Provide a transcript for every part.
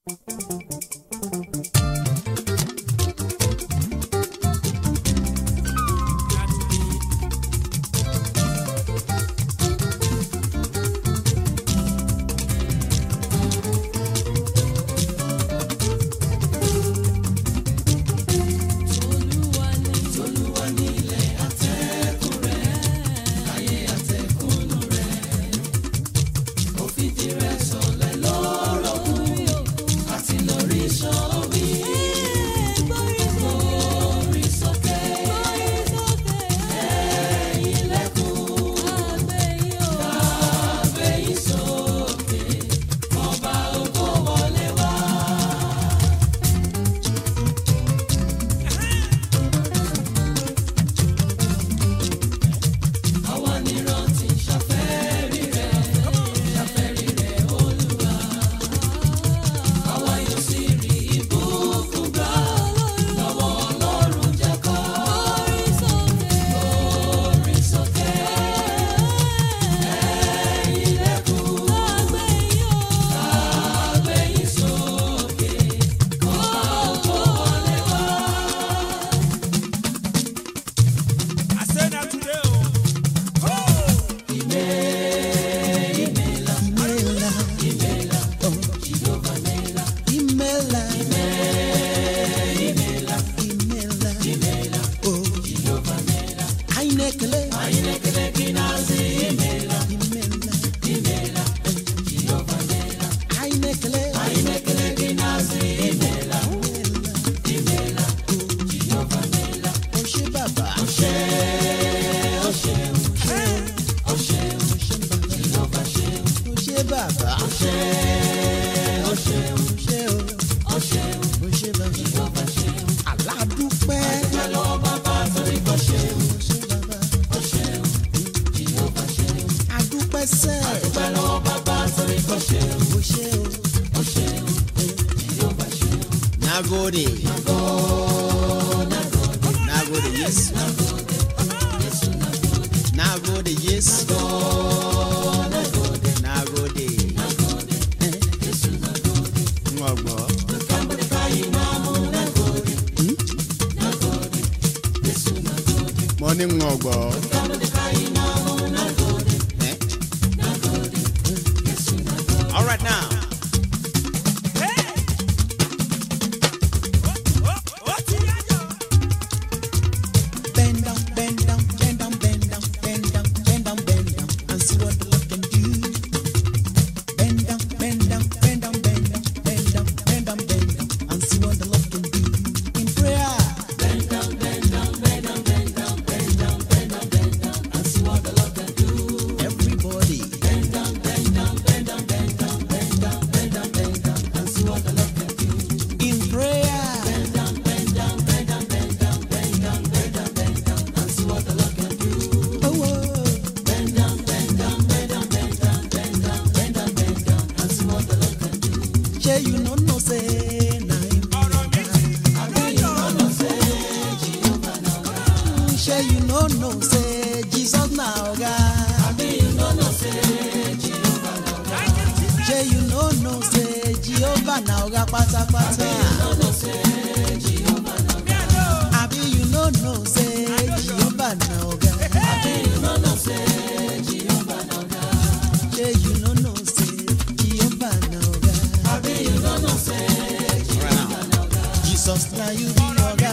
I say that today, oh. Imela, imela, imela, oh. Ainekele, imela, Ainekele, Oṣé bàbá. Oṣé bàbá. Oṣé o. Oṣé bàbá. Aládùúpẹ́. Oṣé bàbá. Adúpẹ́ sẹ́. Oṣé o. Nagode. Nagode, yes. Nagode, yes. Nagode. Ngọ̀gbọ̀. Mo ní ngọ̀gbọ̀. Eh? All right now. Bend down, bend down, bend down, bend down, bend down, bend down, bend down, and see what the Lord can do. Bend down, bend down, bend down, bend down, bend down, bend down, bend down, and see what the Lord can do. In prayer. Bend down, bend down, bend down, bend down, bend down, bend down, bend down, and see what the Lord can do. Everybody. Bend down, bend down, bend down, bend down, bend down, bend down, bend down, and see what the Lord can do. In prayer. Bend down, bend down, bend down, bend down, bend down, bend down, bend down, and see what the Lord can do. Oh, oh. Bend down, bend down, bend down, bend down, bend down, bend down, bend down, and see what the Lord can do. Shey you no know say na him be Shey you no know say Jesus na oga. Shey you no know say Jehovah na oga pátápátá. Abi you no know say Jehovah na oga. Shey you no know say Jehovah na oga. Jesus na you be oga.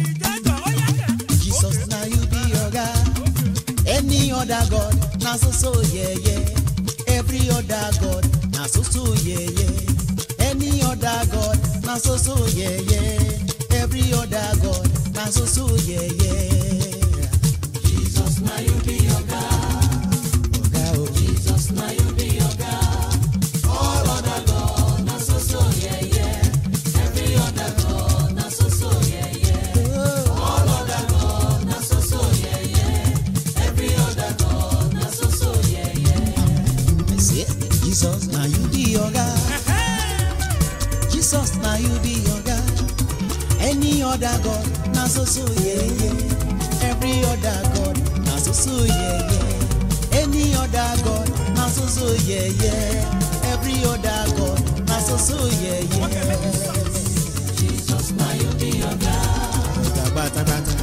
Jesus na you be oga. Any other God na so so yeah yeah. Every other God na so so yeah yeah. Any other God na so so yeah yeah. Every other God na so so yeah yeah. Jesus na you be oga. Oga o. Jesus na you be oga. All other God na so so yeah yeah. Every other God na so so yeah yeah. All other God na so so yeah yeah. Every other God na so so yeah yeah. I say, Jesus na you be oga. Jesus na you be oga. Any other God na so so yeah yeah. Every other God na so so yeah yeah. Any other God na so so yeah yeah. Every other God na so soso yẹyẹ. Ọ̀gá pátápátá.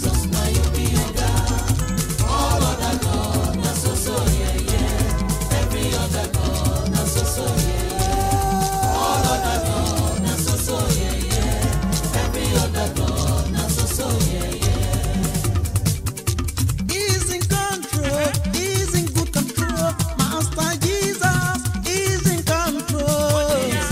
He's in control, he's in good control. Master Jesus is in control.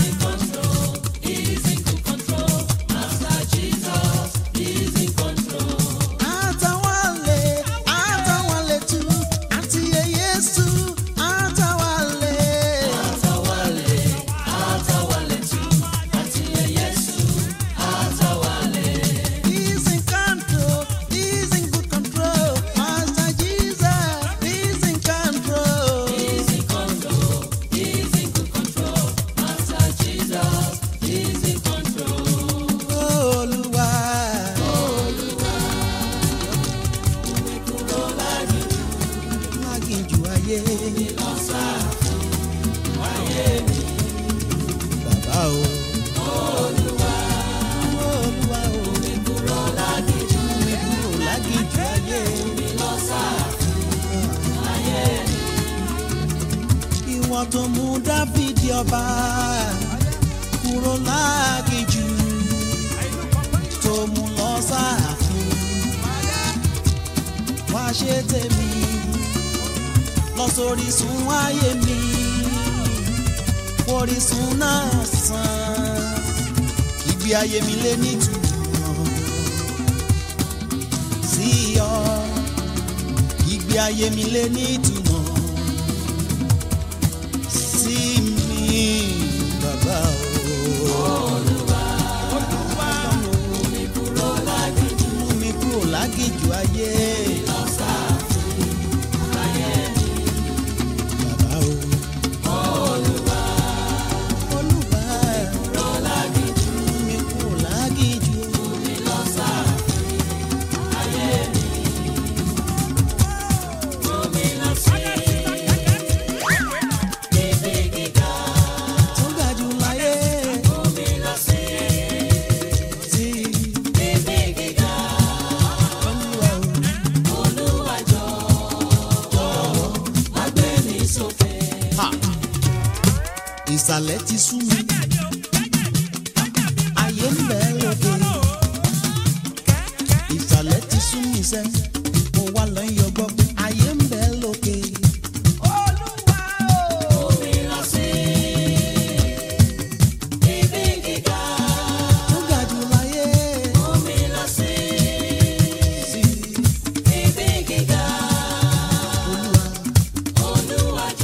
Atawale, atawale tu, àti Yesu, atawale. He's in control, he's in good control. Master Jesus is in control. Olúwa. Láginjù ayé. Bàbá o. Olúwa o. Mi kúrò láginjù ayé. Ìwọ tó mú Dáfídì ọba kúrò láginjù tó mú lọ sáàfin wá ṣe tèmi lọ sórí sun ayé mi orísun náà sàn ibi ayé mi lé nítumọ̀ sí ọ ìgbé ayé mi lé nítumọ̀ sí mi bàbá o. Mú mi kúrò lágìjù ayé. Bàbá o. Olúwa. Mú mi kúrò lágìjù. Tó ga jù láyé. Sí. Olúwa o. Ha! ìsàlẹ̀ ti sú mi ayé ń bẹ lókè ìsàlẹ̀ ti sú mi sẹ́ mo wá lọ yọ gbọ́ pé ayé ń bẹ lókè. Tó ga jù láyé. Sí. Olúwa.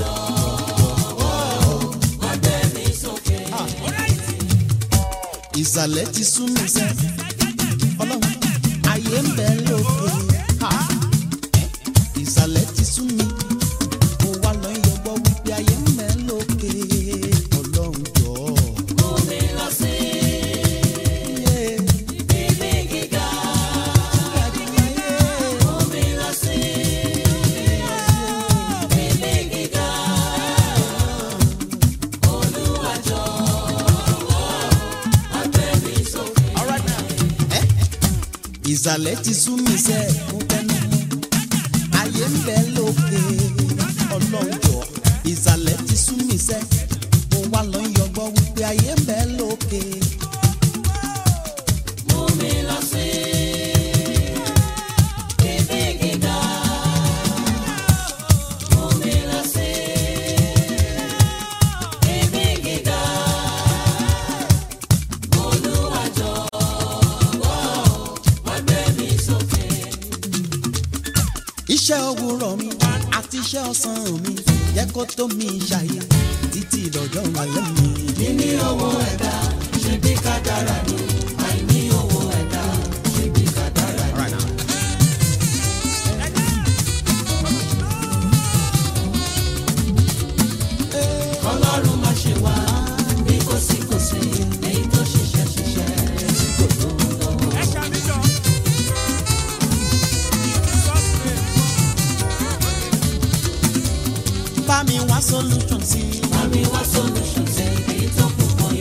ìsàlẹ̀ ti sú mi sẹ́ ọlọ́run ayé ń bẹ lókè Ha! ìsàlẹ̀ ti sú mi mo wá lọ yọgbọ́ wípé ayé ń bẹ lókè ọlọ́run jọ. Yeah. ìsàlẹ̀ ti sú mi sẹ́ mo tẹnu mọ́ ayé ń bẹ lókè ọlọ́run jọ ìsàlẹ̀ ti sú mi sẹ́ mo wá lọ yọgbọ́ wípé ayé ń bẹ lókè. iṣẹ́ òwúrọ̀ mi àti iṣẹ́ ọ̀sán mi yẹ kó tó mi ṣàyè títí lọ́jọ́ alẹ́ mi. níní owó ẹ̀dá ṣe bí kádàrá ni àìní owó ẹ̀dá ṣe bí kádàrá ni. ọlọ́run má ṣe wá bí kò sí kò sí èyí tó ṣiṣẹ́ ṣiṣẹ́ tí kò tó ń lọ́wọ́. Ẹ ṣàmìjọ. bá mi wá solution sí i. Bá mi wá solution sí èyí tó kù kan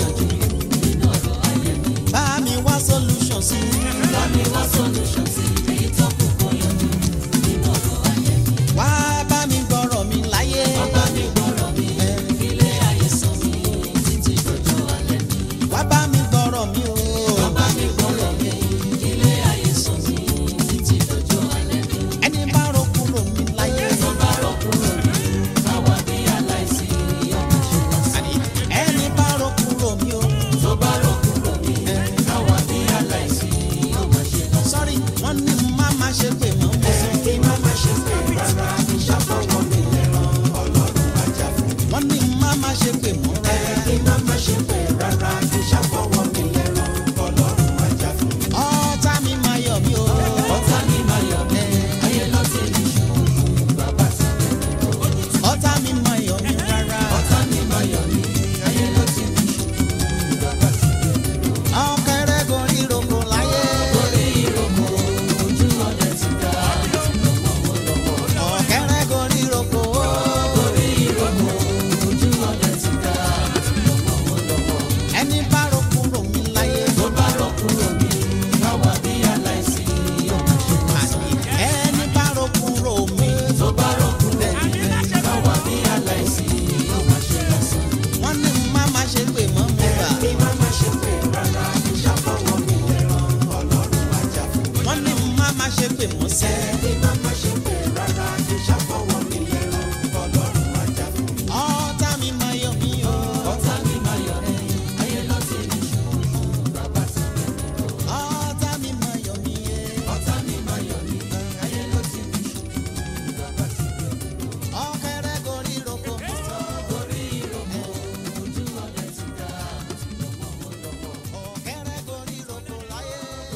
solution sí. bá mi wá solution sí èyí tó kù kó yanjú nínú ọ̀rọ̀ ayé mi. wá bá mi gbọ́rọ̀ mi láyé. bá mi gbọ́rọ̀ mi ilé ayé sọ mi títí dọjọ́ alẹ́ mi. wá bá mi gbọ́rọ̀ mi o. bá mi gbọ́rọ̀ mi ilé ayé sọ mi títí dọjọ́ alẹ́ mi. ẹni bá ro kúrò mi láyé. tó bá rọ̀ kúrò mi káwa bí aláìsí ọmọ ṣe lásán. ẹni bá ro kúrò mi o. tó bá rọ̀ kúrò mi káwa bí aláìsí ọmọ ṣe lásán. sọ́rí wọ́n ní má má ṣe pé mọ́ mi sọ. kí má má ṣe pé rárá ìṣàfọwọ́ mi lẹ́ràn ọlọ́run ajá fún mi. wọ́n ní má má ṣe pé mọ́ rárá. kí má má ṣe pé rárá ìṣàfọwọ́ mi lẹ́ràn ọlọ́run ajá fún mi. ọ̀tá mi máa yọ̀ mí o. ọ̀tá mi máa yọ̀ mí ayé ló ti ní ṣùgbọ́n bàbá ti bẹ̀rẹ̀. ọ̀tá mi máa yọ̀ mí rárá. ọ̀tá mi máa yọ̀ mí ayé ló ti ní ṣùgbọ́n bàbá ti bẹ̀rẹ̀. ọ̀kẹ́rẹ́ gorí ìrókò láyé. orí ìrókò ojú ọdẹ ti dá lọ́wọ́ lọ́wọ́. ọ̀kẹ́rẹ́ gorí ìrókò. orí ìrókò ojú ọdẹ ti dá lọ́wọ́ lọ́wọ́. ẹni bá ro kúrò mi láyé. tó bá rọ̀ kúrò mi káwa bí aláìsí ọmọ ṣe lásán. ẹni bá ro kúrò mi. tó bá rọ̀ kúrò mi káwa bí aláìsí ọmọ ṣe lásán. wọ́n ní má má ṣe pé mọ́ mi rà. kí má má ṣe pé rárá ìṣàfọwọ́ mi lẹ́ràn ọlọ́run ajá fún mi. wọ́n ní má má ṣe pé mọ́ sẹ́. kí má má ṣe pé rárá ìṣàfọwọ́ mi lẹ́ràn ọlọ́run ajá fún mi. ọ̀tá mi máa yọ̀ mí o. ọ̀tá mi máa yọ̀ mí ayé ló ti ní ṣùgbọ́n bàbá ti bẹ̀rẹ̀. ọ̀tá mi máa yọ̀ mí e. ọ̀tá mi máa yọ̀ mí ayé ló ti ní ṣùgbọ́n bàbá ti bẹ̀rẹ̀. ọ̀kẹ́rẹ́ gorí ìrókò. orí ìrókò ojú ọdẹ ti dá lọ́wọ́ lọ́wọ́. ọ̀kẹ́rẹ́ gorí ìrókò láyé.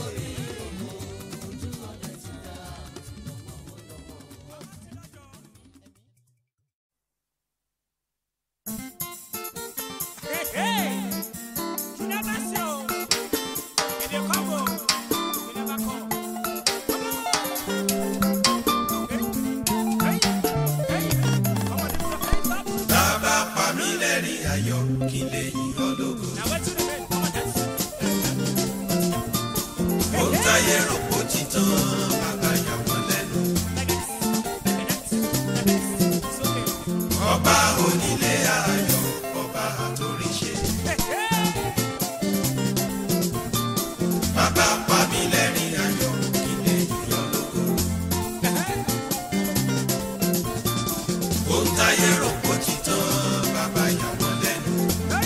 ojú ọdẹ ti dá. Hey, hey! You never see, oh. If they come, oh, you never come. Come on. Hey, hey, hey. Come on, lift your hands up. bàbá pa mí lẹ́rìn ayọ̀ kí n lè yìn ọ́ lógo. Now, wait till the men. Come on, dance. ó ń táyé rògbò títàn bàbá yà wọ́n lẹ́nu. Like this, like that, like this. It's okay. ọba onílé ayọ̀ ọba àtòríṣe. Hey, hey! bàbá pa mí lẹ́rìn ayọ̀ kí n lè yìn ọ́ lógo. ó ń táyé rògbò títàn bàbá yà wọ́n lẹ́nu.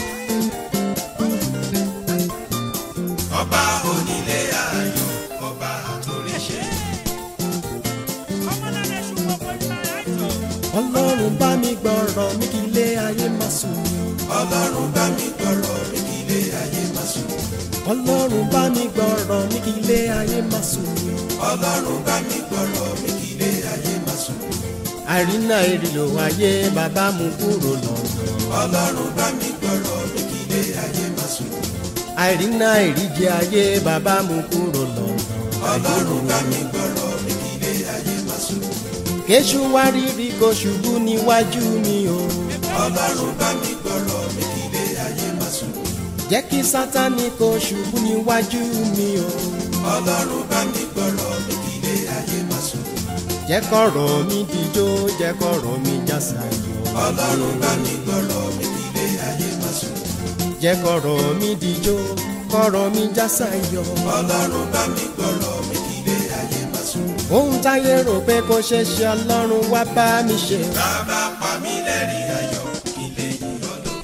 ọba onílé ayọ̀ ọba àtòríṣe. Come on, and let's shoot up with my eyes, oh. ọlọ́run bá mi gbọ́rọ̀ mi kí ilé ayé má sùn mí. ọlọ́run bá mi gbọ́rọ̀ mi kí ilé ayé má sùn. ọlọ́run bá mi gbọ́rọ̀ mi kí ilé ayé má sùn mí. ọlọ́run bá mi gbọ́rọ̀ mi kí ilé ayé má sùn. àrínà èrìlò ayé bàbá mú kúrò lọ́dọ̀. ọlọ́run bá mi gbọ́rọ̀ mi kí ilé ayé má sùn. àrínà èrìjẹ ayé bàbá mú kúrò lọ́dọ̀. ọlọ́run bá mi gbọ́rọ̀ mi kí ilé ayé má sùn. kéṣù wá rírí kó ṣubú níwájú mi o. ọlọ́run bá mi gbọ́rọ̀ mi kí ilé ayé má sùn. jẹ́ kí sátánì kó ṣubú níwájú mi o. ọlọ́run bá mi gbọ́rọ̀ mi kí ilé ayé má sùn. jẹ́ kọ̀rọ̀ mi dijó jẹ́ kọ̀rọ̀ mi jásàyọ̀. ọlọ́run bá mi gbọ́rọ̀ mi kí ilé ayé má sùn. jẹ́ kọ̀rọ̀ mi dijó kọ̀rọ̀ mi jásàyọ̀. ọlọ́run bá mi gbọ́rọ̀ mi kí ilé ayé má sùn. ohun táyé rò pé kò ṣeé ṣe ọlọ́run wá bá mi ṣe. bàbá pa mí lẹ́rìn ayọ̀ kí n lè yìn ọ́ lógo.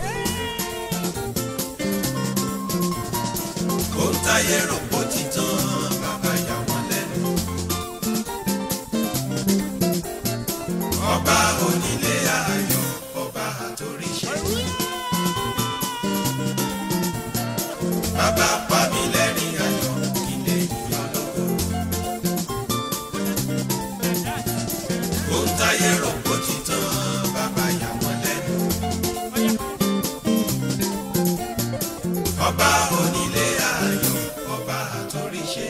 ó ń táyé rògbò títàn bàbá yà wọ́n lẹ́nu. ọba onílé ayọ̀ ọba àtòríṣe. bàbá pa mí lẹ́rìn ayọ̀ kí n lè yìn ọ́ lógo. ó ń táyé rògbò títàn bàbá yà wọ́n lẹ́nu. ọba onílé ayọ̀ ọba àtòríṣe.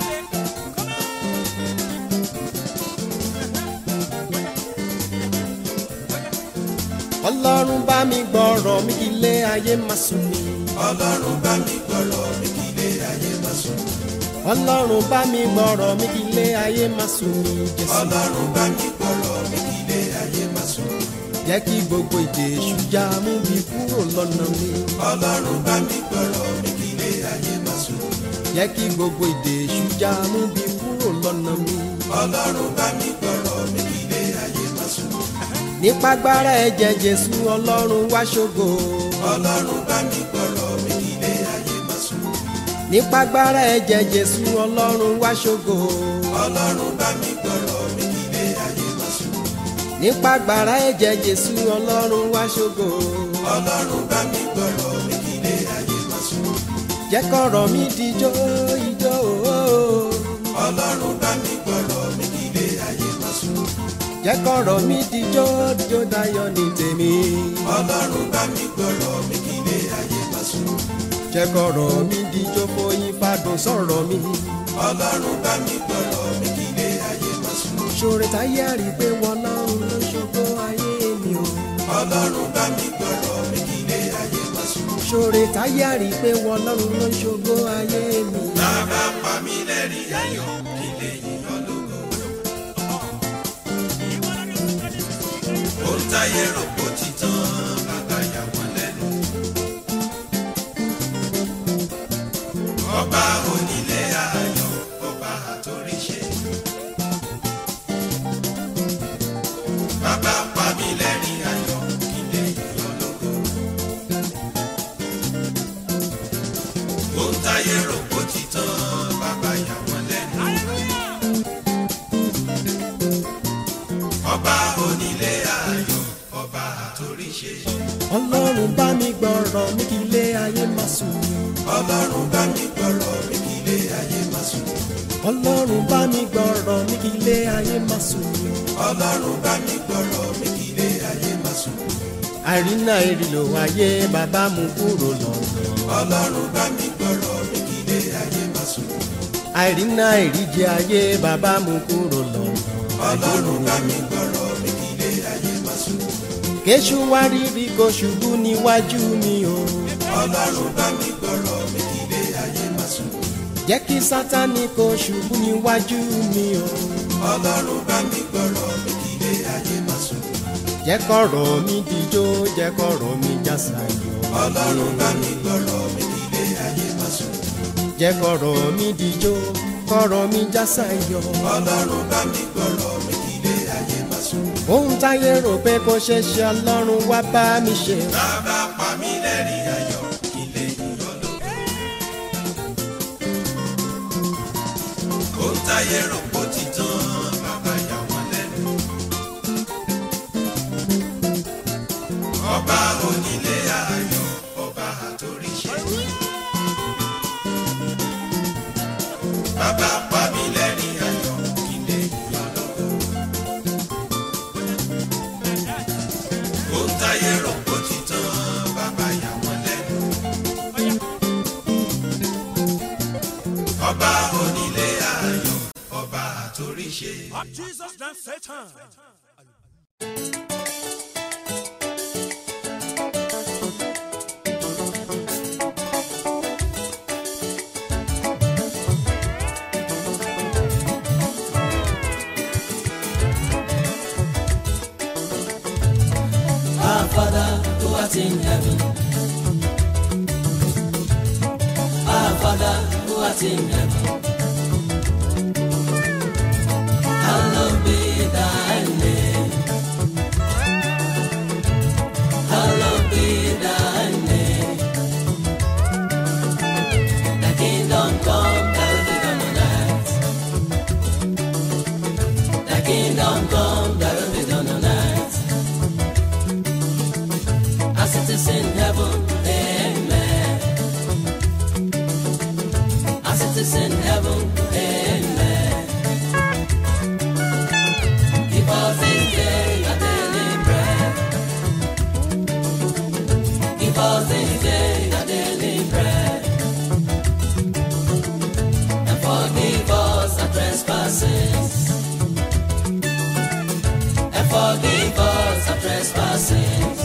ọlọ́run bá mi gbọ́rọ̀ mi kí ilé ayé má sùn mí. ọlọ́run bá mi gbọ́rọ̀ mi kí ilé ayé má sùn. ọlọ́run bá mi gbọ́rọ̀ mi kí ilé ayé má sùn mí jésù. ọlọ́run bá mi gbọ́rọ̀ mi kí ilé ayé má sùn. jẹ́ kí gbogbo ìdè èṣù já mú mi kúrò lọ́nà mi. ọlọ́run bá mi gbọ́rọ̀ mi kí ilé ayé má sùn. jẹ́ kí gbogbo ìdè èṣù já mú mi kúrò lọ́nà mi. ọlọ́run bá mi gbọ́rọ̀ mi kí ilé ayé má sùn. nípa agbára ẹ̀jẹ̀ jésù ọlọ́run wá ṣògo. ọlọ́run bá mi gbọ́rọ̀ mi kí ilé ayé má sùn. nípa agbára ẹ̀jẹ̀ jésù ọlọ́run wá ṣògo. ọlọ́run bá mi gbọ́rọ̀ mi kí ilé ayé má sùn. nípa agbára ẹ̀jẹ̀ jésù ọlọ́run wá ṣògo. ọlọ́run bá mi gbọ́rọ̀ mi kí ilé ayé má sùn. jẹ́ kọ́rọ̀ mi dijó ijó ooo. ọlọ́run bá mi gbọ́rọ̀ mi kí ilé ayé má sùn. jẹ́ kọ́rọ̀ mi dijó dijó dayọ̀ ní tèmi. ọlọ́run bá mi gbọ́rọ̀ mi kí ilé ayé má sùn. jẹ́ kọ́rọ̀ mi dijó foyín fadùn sọ̀rọ̀ mi. ọlọ́run bá mi gbọ́rọ̀ mi kí ilé ayé má sùn. ṣòro táyé àrí pé wọn lọ́run ló ṣògo ayé mi o. ọlọ́run bá mi gbọ́rọ̀ mi kí ilé ayé má sùn. ṣòro táyé àrí pé wọn lọ́run ló ṣògo ayé mi. bàbá pa mí lẹ́rìn ayọ̀ kí lè yíyan lógo. ohun táyé rò kó ti tán bàbá yà wọ́n lẹ́nu. ọba onílé ayọ̀ ọba àtòríṣe. bàbá pa mí lẹ́rìn ayọ̀ kí lè yíyan lógo. ohun táyé rò kó ti tán bàbá yà wọ́n lẹ́nu. ọba onílé ayọ̀ ọba àtòríṣe. ọlọ́run bá mi gbọ́rọ̀ mi kí ilé ayé má sùn mí. ọlọ́run bá mi gbọ́rọ̀ mi kí ilé ayé má sùn. ọlọ́run bá mi gbọ́rọ̀ mi kí ilé ayé má sùn mí. ọlọ́run bá mi gbọ́rọ̀ mi kí ilé ayé má sùn. àìrínà ìrìlò ayé bàbá mú kúrò lọ́nà. ọlọ́run bá mi gbọ́rọ̀ mi kí ilé ayé má sùn. àìrínà ìríjẹ ayé bàbá mú kúrò lọ́nà. ọlọ́run bá mi gbọ́rọ̀ mi kí ilé ayé má sùn. kéṣù wá rírí kó ṣubú níwájú mi o. ọlọ́run bá mi gbọ́rọ̀ mi kí ilé ayé má sùn. jẹ́ kí sátani kó ṣubú níwájú mi o. ọlọ́run bá mi gbọ́rọ̀ mi kí ilé ayé má sùn. jẹ́ kọ̀rọ̀ mi dijó jẹ́ kọ̀rọ̀ mi jásayọ̀. ọlọ́run bá mi gbọ́rọ̀ mi kí ilé ayé má sùn. jẹ́ kọ̀rọ̀ mi dijó kọ̀rọ̀ mi jásayọ̀. ọlọ́run bá mi gbọ́rọ̀ mi kí ilé ayé má sùn. ohun táyé rò pé kò ṣe ṣe ọlọ́run wá bá mi ṣe. bàbá pa mí lẹ́rìn ayọ̀ kí lè yíyan lógo. ohun táyé rò kó ti tán bàbá yà wọ́n lẹ́nu. ọba onílé ayọ̀ ọba àtòríṣe. bàbá pa mí lẹ́rìn ayọ̀ kí lè yíyan lógo. ohun táyé rò kó ti tán bàbá yà wọ́n lẹ́nu. ọba onílé ayọ̀ ọba àtòríṣe. Up Jesus than Satan. Our Father who art in heaven. Our Father who art in heaven. Hallowed be thy name. Hallowed be thy name. Thy kingdom come, thy will be done on earth. Thy kingdom come, thy will be done on earth. As it is in heaven, amen. As it is in heaven, amen. Give us this day our daily bread. Give us this day our daily bread. And forgive us our trespasses. And forgive us our trespasses.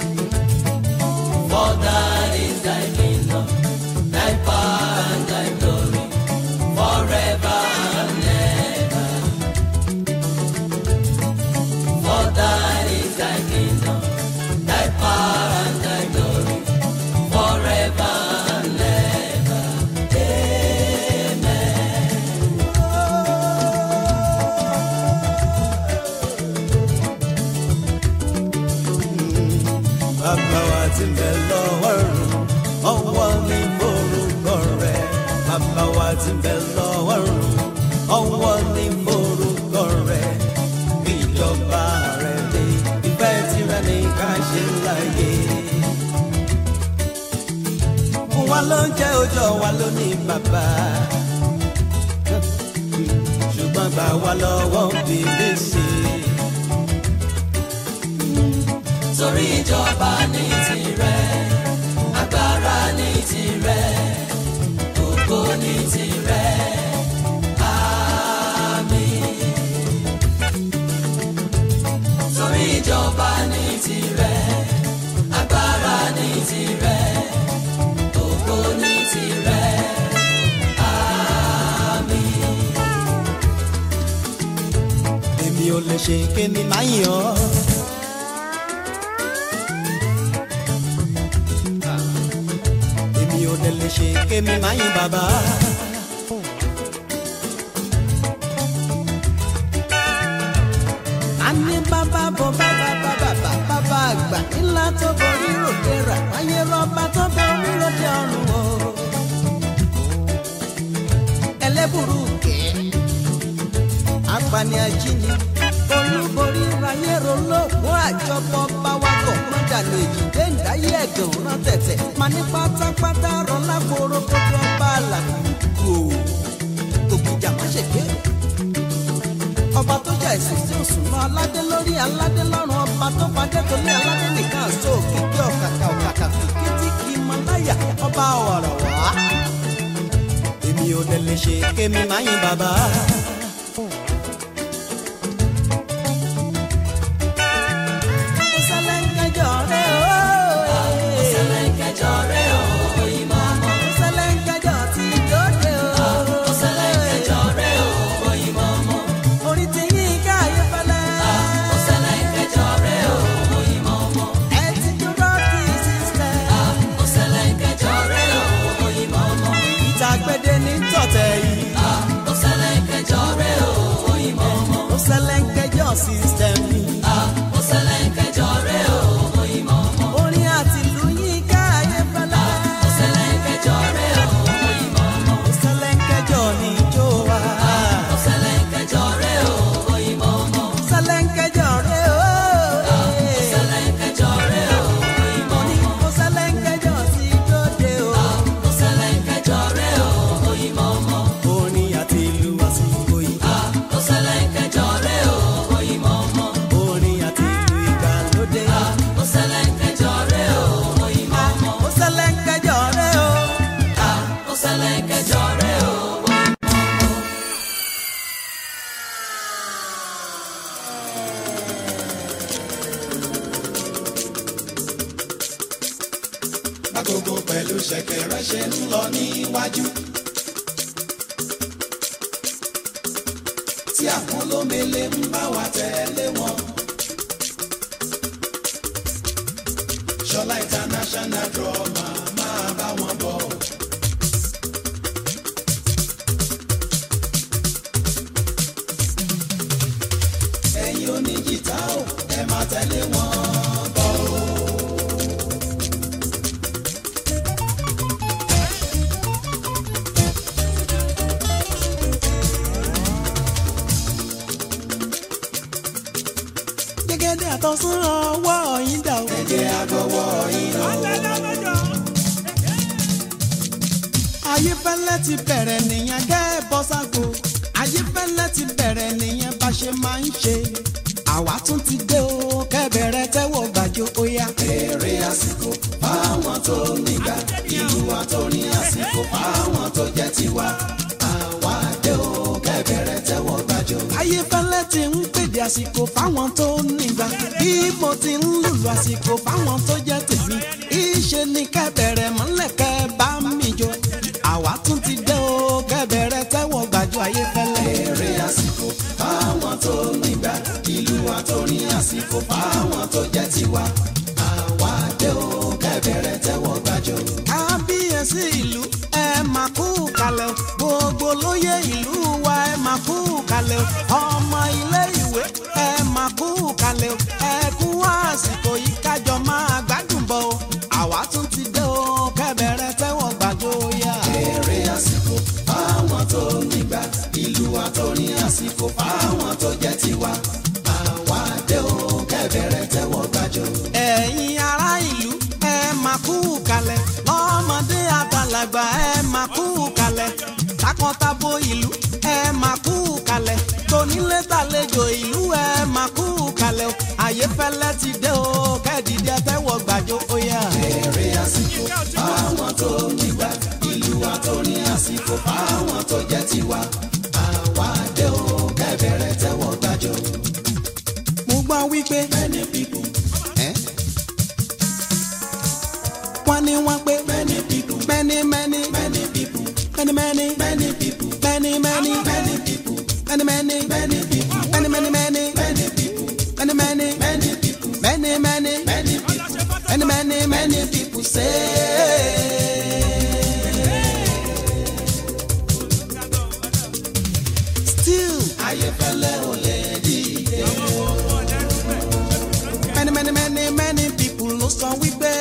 For thine is thy kingdom, thy power and thy glory. fún wa ló ń jẹ́ ọjọ́ wa ló ní bàbá ṣùgbọ́n gbà wá lọ́wọ́ bèbè sí i. torí ìjọba ní tirẹ̀ agbára ní tirẹ̀ ògo ní tirẹ̀ àmín. torí ìjọba ní tirẹ̀ agbára ní tirẹ̀ ògo ní tirẹ̀ àmín. èmi ò lè ṣe kémi máa yàn ọ́. èmi ò dẹ̀ lè ṣe kémi máa yìn bàbá. a ní bàbá bọ̀ bàbá bàbá bàbá àgbà ńlá tó borí ròde rà wáyé rọ́bà tó borí ròde ọ̀run o. ẹlẹ́bùrú kẹ́ apani ajínigbé olúborí ráyé rolóògùn àjọpọ̀ báwakọ̀ mọ́dàlú èjìdé ńdáyé ẹ̀gàn rán tẹ̀tẹ̀ má ní pátápátá rọlá kóró kójú ọba àlàkù ògbìjà má ṣe gbé ọba tó jẹ́ ẹ̀sìn tí ó sùn mọ́ aládé lórí aládé lọ́rùn ọba tó padé tó ní aládé nìkan so kíkí ọ̀kàkà ọ̀kàkà kìkìtì kì í mọ láyà ọba ọ̀rọ̀ wá èmi ò dẹ̀ lè ṣe kémi máa yin bàbá. Sẹlẹ̀ńkẹjọ rẹ̀ o. Sẹlẹ̀ńkẹjọ rẹ̀ o, ìmọ̀ ọmọ. Sẹlẹ̀ńkẹjọ ti dóde o. Sẹlẹ̀ńkẹjọ rẹ̀ o, ìmọ̀ ọmọ. Orí ti yín ká ayé fẹ́lẹ́. Sẹlẹ̀ńkẹjọ rẹ̀ o, ìmọ̀ ọmọ. Ẹ ti dúró kí sísẹ̀. Sẹlẹ̀ńkẹjọ rẹ̀ o, ìmọ̀ ọmọ. Ìtàgbẹ́dẹ ní tọ̀tẹ̀ yìí. Sẹlẹ̀ńkẹjọ rẹ̀ o, ìmọ̀ ọmọ. Ó sẹlẹ̀ńkẹjọ sísẹ̀ mi. Sẹlẹ̀ńkẹjọ rẹ̀ o, ìmọ̀ ọmọ. Orin àti ìlú yín ká ayé fẹ́lẹ́. Sẹlẹ̀ńkẹjọ rẹ̀ o, ìmọ̀ ọmọ. Ó sẹlẹ̀ńkẹjọ ní ijó wa. Sẹlẹ̀ńkẹjọ rẹ̀ o, ìmọ̀ ọmọ. Sẹlẹ̀ńkẹjọ rẹ̀ o. Sẹlẹ̀ńkẹjọ rẹ̀ o, ìmọ̀ Mo ní ó sẹlẹ̀ńkẹjọ ti dóde o. ọmọ. Sẹlẹ̀ńkẹjọ rẹ̀ o, ìmọ̀ ọmọ. Orin àti ìlú àsìkò yìí. Sẹlẹ̀ńkẹjọ rẹ̀ o, ìmọ̀ ọmọ. Orin àti ìlú ìgbàlódé. Sẹlẹ̀ńkẹjọ rẹ̀ o, ìmọ̀ ọmọ. Ó sẹlẹ̀ńkẹjọ rẹ̀ o. Sẹlẹ̀ńkẹjọ rẹ̀ o, Agogo pẹ̀lú ṣẹ̀kẹ̀rẹ̀ ṣe ń lọ níwájú. Tí àwọn olómele ń bá wa tẹ̀lé wọn. Ṣọlá international drama máa bá wọn bọ̀. Ẹ̀yin oníjìtá ò ẹ máa tẹ̀lé wọn bọ̀ o. Gẹ́gẹ́dẹ́ àtọ̀sán ọwọ́ yín dà o. Ẹ̀jẹ̀ àgọ́wọ́ yín lọ. Ayéfẹ́lẹ́ ti bẹ̀rẹ̀ nìyẹn kẹ́ ẹ bọ́ ságo. Ayéfẹ́lẹ́ ti bẹ̀rẹ̀ nìyẹn bá ṣe máa ń ṣe. Àwa tún ti dé o kẹ́bẹ̀rẹ̀ tẹ́wọ̀ gbàjọ óyá. Èrè àsìkò fáwọn tó nígbà ìlú wa tó ní àsìkò fáwọn tó jẹ́ tiwa. Àwa dé o kẹ́bẹ̀rẹ̀ tẹ́wọ́ gbàjọ. Ayéfẹ́lẹ́ ti ń pèdè àsìkò fáwọn tó nígbà. Bí mo ti ń lùlù àsìkò fáwọn tó jẹ́ tèmi. Ìṣe ni kẹ́bẹ̀rẹ̀ mọ́lẹ̀ kẹ́ bá mi jọ. Àwa tún ti dé o kẹ́bẹ̀rẹ̀ tẹ́wọ̀ gbàjọ Ayéfẹ́lẹ́. Èrè àsìkò fáwọn tó nígbà ìlú wa tó ní àsìkò fáwọn tó jẹ́ tiwa. Àwa dé o kẹ́bẹ̀rẹ̀ tẹ́wọ́ gbàjọ. kábíyèsí ìlú ẹ máa kú kalẹ̀ o gbogbo lóye ìlú wa ẹ máa kú kalẹ̀ o ọmọ ilé ìwé ẹ máa kú kalẹ̀ o ẹ kú àsìkò yìí kájọ máa gbádùn bọ̀ o àwa tún ti dé o kẹ́bẹ̀rẹ̀ tẹ́wọ̀ gbàjọ yá. Èrè àsìkò fáwọn tó nígbà ìlú wa tó ní àsìkò fáwọn tó jẹ́ tiwa. Àwa dé o kẹ́bẹ̀rẹ̀ tẹ́wọ́ gbàjọ. ẹ̀yin ará ìlú ẹ máa kú kalẹ̀ lọ́mọdé àti làgbà ẹ máa kú kalẹ̀ takọtabo ìlú ẹ máa kú kalẹ̀ tonílé tàlejò ìlú ẹ máa kú kalẹ̀ o àyè fẹ́lẹ́ ti dé o kẹ́ẹ̀dìdẹ́ tẹ́wọ̀ gbàjọ ó yá. èrè àsìkò fáwọn tó nígbà ìlú wa tó ní àsìkò fáwọn tó jẹ́ tiwa àwa dé o kẹ́bẹ̀rẹ̀ tẹ́wọ́ gbàjọ. mo gbọ́ wípé many people ẹ́ wọ́n ní wọ́n pé many people many many many people many many many people many many many people many many many people many many many many people many many many people many many many people many many many people say. Still, ayéfẹ́lẹ́ ò lè dìde. many many many many people ló sọ wípé.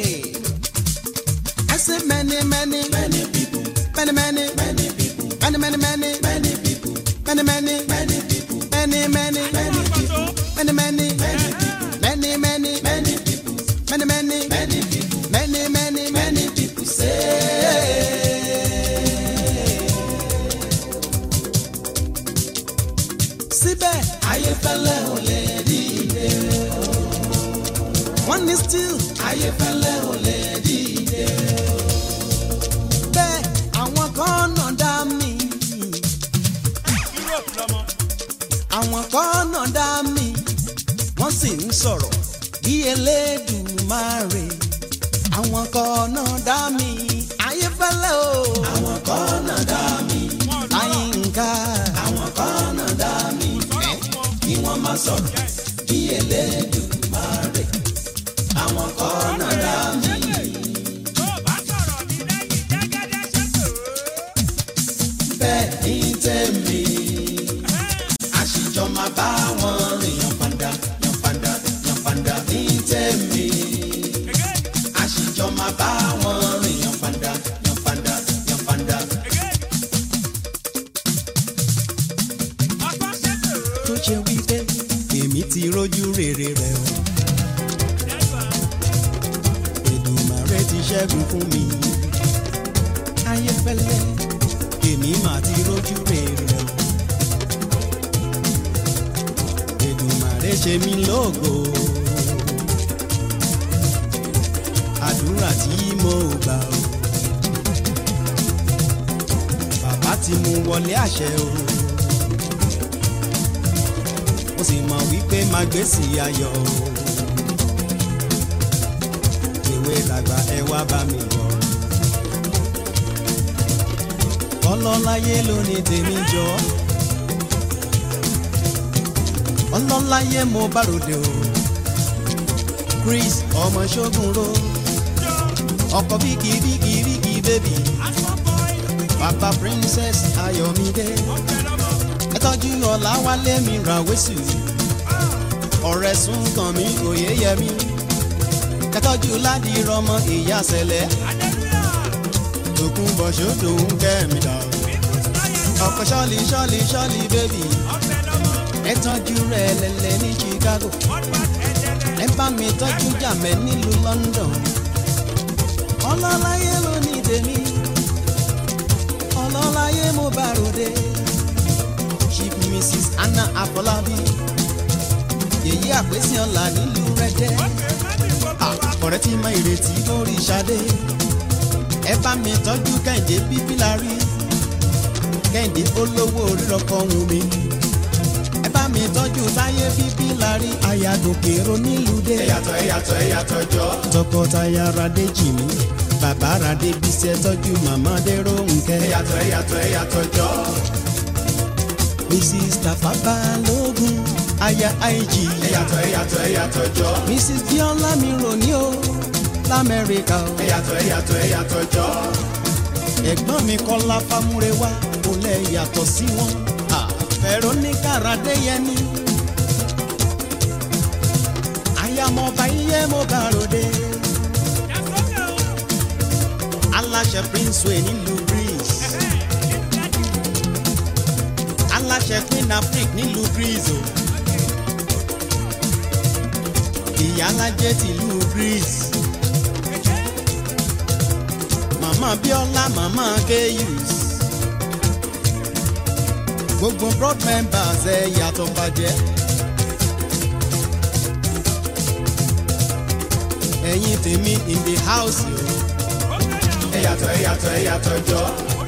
I say many many many people many many many people many many many many people many many many people many many many people many many many people many many many people many many many people many many many people say. síbẹ̀ ayéfẹ́lẹ́ ò lè dìde. wọ́n ní still ayéfẹ́lẹ́ ò lè dìde. bẹ́ẹ̀ àwọn kan náà dá mi Europe lọmọ. àwọn kan náà dá mi wọ́n sì ń sọ̀rọ̀ bí Elédùmarè àwọn kan náà dá mi ayéfẹ́lẹ́ o àwọn kan náà dá mi. Àyìnká àwọn kan náà dá mi. kí wọ́n má sọ̀rọ̀ bí Elédùmarè. àwọn kan náà dá mi. Tó o bá sọ̀rọ̀ mi lẹ́yìn jẹ́gẹ́dẹ́ ṣètò. bẹ́ẹ̀ ní tèmi. àṣìjọ máa bá wọn rìn yan fanda yan fanda yan fanda ní tèmi. Again, àṣìjọ máa bá wọn rìn yan fanda yan fanda yan fanda. again. Ọgbọ́n ṣètò. tó ṣe wípé èmi ti rójú rere rẹ̀ o Èdùmàrè ti ṣẹ́gun fún mi ayéfẹ́lẹ́ èmi mà ti rójú rere rẹ̀ o Èdùmàrè ṣe mí lógo àdúrà tí mo gbà o bàbá ti mú wọlé àṣẹ o mo sì mọ̀ wípé máa gbé sí ayọ̀ o. ìwé làgbà ẹ wá bá mi yọ̀. ọlọ́láyé ló ní tèmi jọ. ọlọ́láyé mo bá ròde o. Chris ọmọ ṣógun ro. ọkọ bíkì bíkì bíkì bébì. bàbá princess ayọ̀mídé ẹ tọ́jú ọ̀làwálé mi ra wẹ́sù ọ̀rẹ́ sún kàn mí òye yẹ mí ẹ tọ́jú ládì rọmọ ìyá sẹlẹ̀ tòkun bọ̀ ṣòdò ń kẹ́ mi dà ọkọ̀ ṣọ́ọ̀lì ṣọ́ọ̀lì ṣọ́ọ̀lì bébì ẹ tọ́jú rẹ̀ lẹ́lẹ́ ní Chicago ẹ bá mi tọ́jú jàmẹ́ nílùú London ọlọ́láyé ló ní tèmi ọlọ́láyé mo bá ròde chief mrs anna afọlábí yèyí àpèsè ọ̀la nílùú rẹ́dẹ́ ọ̀rẹ́ tí máa ìrètí lórí ṣadé ẹ bá mi tọ́jú kẹ́hìndé bíbí la rí kẹ́hìndé olówó rírọ̀kọ̀ ohun mi ẹ bá mi tọ́jú táyé bíbí la rí ayádòkèrò nílùú dé ẹ̀yàtọ̀ ẹ̀yàtọ̀ ẹ̀yàtọ̀ jọ. tọkọtaya radé jìmí bàbá radé bísí ẹ tọ́jú màmá dérò nkẹ́ ẹ̀yàtọ̀ ẹ̀yàtọ̀ ẹ̀yàtọ̀ jọ. mrs tafa balógun aya ig ẹ̀yàtọ̀ ẹ̀yàtọ̀ ẹ̀yàtọ̀ jọ. mrs biola mi rò ní o lamẹ́ríkà o. ẹ̀yàtọ̀ ẹ̀yàtọ̀ ẹ̀yàtọ̀ jọ. ẹ̀gbọ́n mi kọ́lá fámúrewá kò lẹ̀ yàtọ̀ sí wọn. Ah, veronica radeyemi. ayamọba iye mo bá ròde. aláṣẹ prince wey nílùú greece. aláṣẹ queen afrik nílùú greece o. ìyálàjẹ tìlú greece. màmá bíọ́lá màmá kéyùs gbogbo broad members ẹ yàtọ̀ bàjẹ́. ẹ̀yin tèmi in the house o. ẹ yàtọ̀ ẹ yàtọ̀ ẹ yàtọ̀ jọ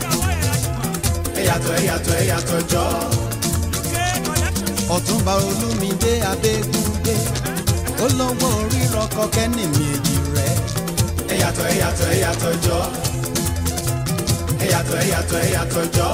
ẹ yàtọ̀ ẹ yàtọ̀ ẹ yàtọ̀ jọ ọ̀túnba olúmídé abẹ́gúndé olówó rírọ kọ́kẹ́ ní mi èjì rẹ̀. ẹ yàtọ̀ ẹ yàtọ̀ ẹ yàtọ̀ jọ ẹ yàtọ̀ ẹ yàtọ̀ ẹ yàtọ̀ jọ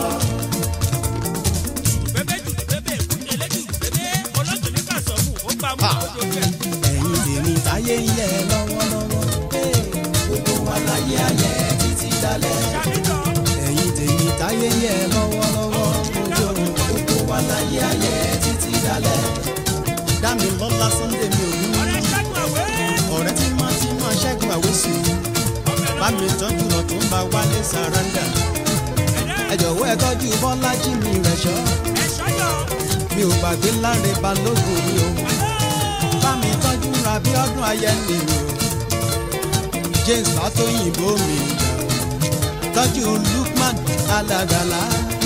ẹ̀yin tèmi táyé ń yẹ lọ́wọ́lọ́wọ́. gbogbo wa láyé ayé títí dalẹ̀ ẹ̀yin tèmi táyé ń yẹ lọ́wọ́lọ́wọ́. ojú gbogbo wa láyé ayé títí dalẹ̀ dámi lọ́lá sunday mi ò ní. ọ̀rẹ́ tí máa ti máa ṣẹ́gun àwòsù. bá mi tọ́jú lọ tó ń bá wálé sàrándà. ẹ jọ̀wọ́ ẹ tọ́jú bọ́lájí mi rẹ̀ ṣọ́. mi ò gbàgbé láre balógun mi o. bá mi tọ́jú ra bí ọdún ayẹni mi o. james fatoyinbo mi jà o. tọ́jú lukman aládàlá.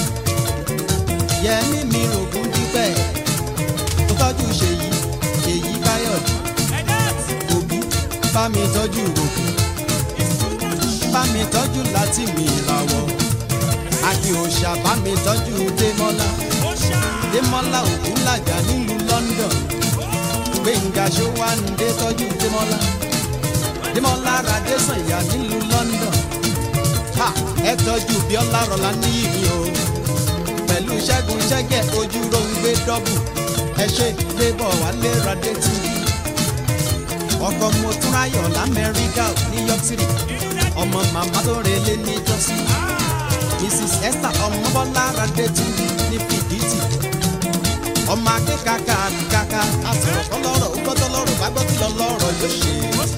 yẹmi mi rògùn dípẹ́. tó tọ́jú ṣèyí ṣèyí káyọ̀dé. òbí bá mi tọ́jú òkú. bá mi tọ́jú láti mi ìràwọ̀. akin òòṣà bá mi tọ́jú démọ́lá. démọ́lá ògúnlàjà nílùú london. gbẹ̀ngà ṣówánde tọ́jú démọ́lá. démọ́lá radésànyà nílùú london. ha ẹ tọ́jú bíọ́lá rọ̀lá níyì mi o. pẹ̀lú ṣẹ́gun ṣẹ́gẹ̀ ojú ló ń gbé dọ́bù. ẹ ṣe débọ̀ wálé radé tv. ọkọ̀ mo tún ráyọ̀ lamẹ́ríkà new york city. ọmọ màmá tó relé ní jọ́sí. mrs esther ọmọbọ́lá radé tv ní fìdítì. ọmọ akẹ́kàkà àbíkàkà àsọ̀rọ̀ kọ́lọ́rọ̀ ó gbọ́dọ̀ lọ́rọ̀ bá gbọ́dọ̀ lọ lọ́rọ̀ yóò ṣe.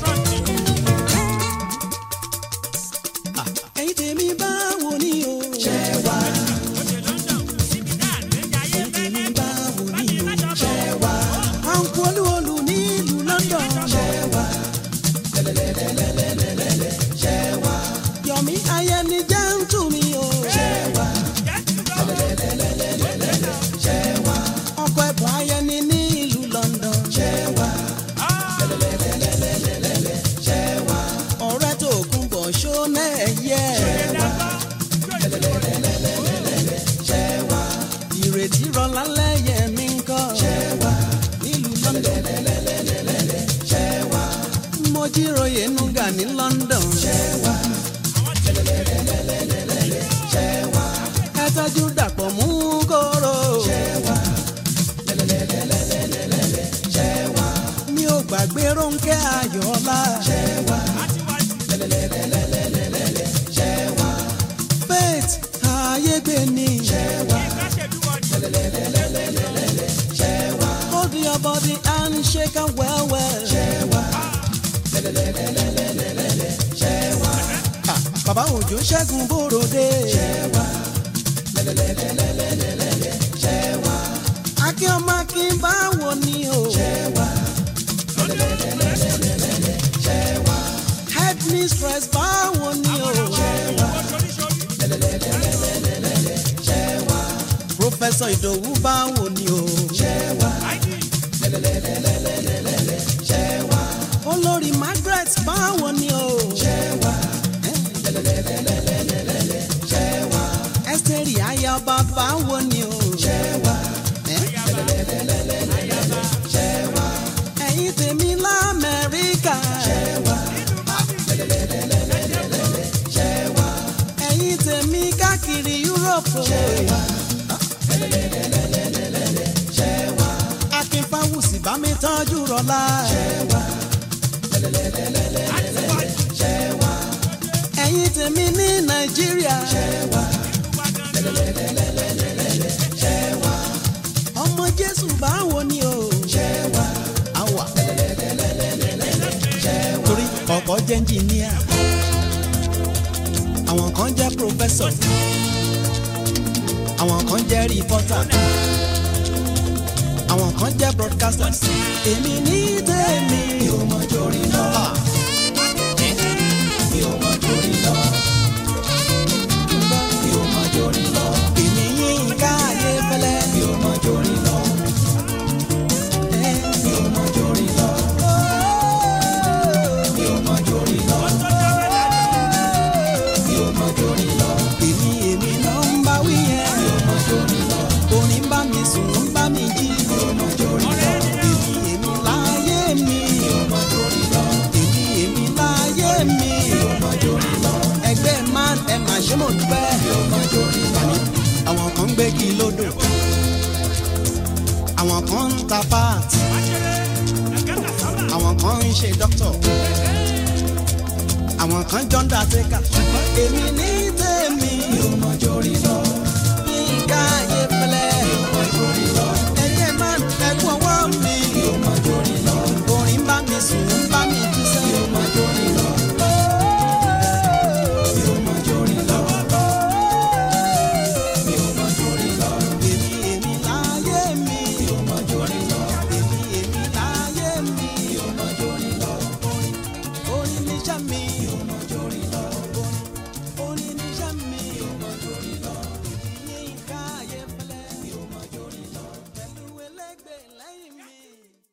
ẹ̀yin tèmi báwo ni o. ṣé wà ẹ̀yin tèmi báwo ni o. ṣé wà à ń kú olúwolú nílùú london. ṣé wà ṣé wà yọ̀mí ayẹni jẹ́ ń tù mí o. ṣé wà ṣé wà ọkọ̀ ẹ̀bùn ayẹni nílùú london. ṣé wà ṣé wà ọ̀rẹ́ tó kún bọ̀ ṣó náà yẹ. ṣé wà ìrètí rọlá lẹ́yẹ mi ń kọ́. ṣé wà nílùú london. ṣé wà mo jíròyè nuga ní london. ṣé wà ṣé wà ẹ tọ́jú dàpọ̀ mú kóró. ṣé wà ṣé wà mi ò gbàgbé rónkẹ́ ayọ̀ọ́lá. ṣé wà ṣé wà faith ayégbé ni. ṣé wà ṣé wà hold your body and shake am well well. ṣé wà ṣé wà bàbá òjò ṣẹ́gun bòròdé. ṣé wà ṣé wà akin ọmọ akin báwo ni o. ṣé wà ṣé wà head mistress báwo ni o. ṣé wà ṣé wà professor ìdòwú báwo ni o. ṣé wà ṣé wà olórí margaret báwo ni o. ṣé wà ṣé wà esteri ayaba báwo ni o. ṣé wà ṣé wà ẹ̀yin tèmi lamẹ́ríkà. ṣé wà ṣé wà ẹ̀yin tèmi káàkiri europe. ṣé wà ṣé wà akínfàwùsì bá mi tọ́jú rọlá. ṣé wà ṣé wà ẹ̀yin tèmi ní nàìjíríà. ṣé wà ṣé wà ọmọ jésù báwo ni o. ṣé wà àwà ṣé wà torí ọ̀pọ̀ jẹ́ ẹnjìníà àwọn kan jẹ́ pòfẹ́sọ̀ àwọn kan jẹ́ rìpọ́tà àwọn kan jẹ́ broadcasters èmi ní tèmi. mi ò mọ jórí lọ. mi ò mọ jórí lọ. ò mọ jórí lọ. èmi èmi ló ń bá wí yẹn. mi ò mọ jórí lọ. orin ń bá mi sùn ń bá mi jí. mi ò mọ jórí lọ. èmi èmi láyé mi. mi ò mọ jórí lọ. èmi èmi láyé mi. mi ò mọ jórí lọ. ẹgbẹ́ man ẹ mà ṣe mo dúpẹ́. mi ò mọ jórí lọ. àwọn kan ń gbégi lódò. àwọn kan ń ta páàtì. àwọn kan ń ṣe dókítọ̀. àwọn kan jọ ń dà tẹ́kà. èmi ní tèmi. mi ò mọ jórí lọ.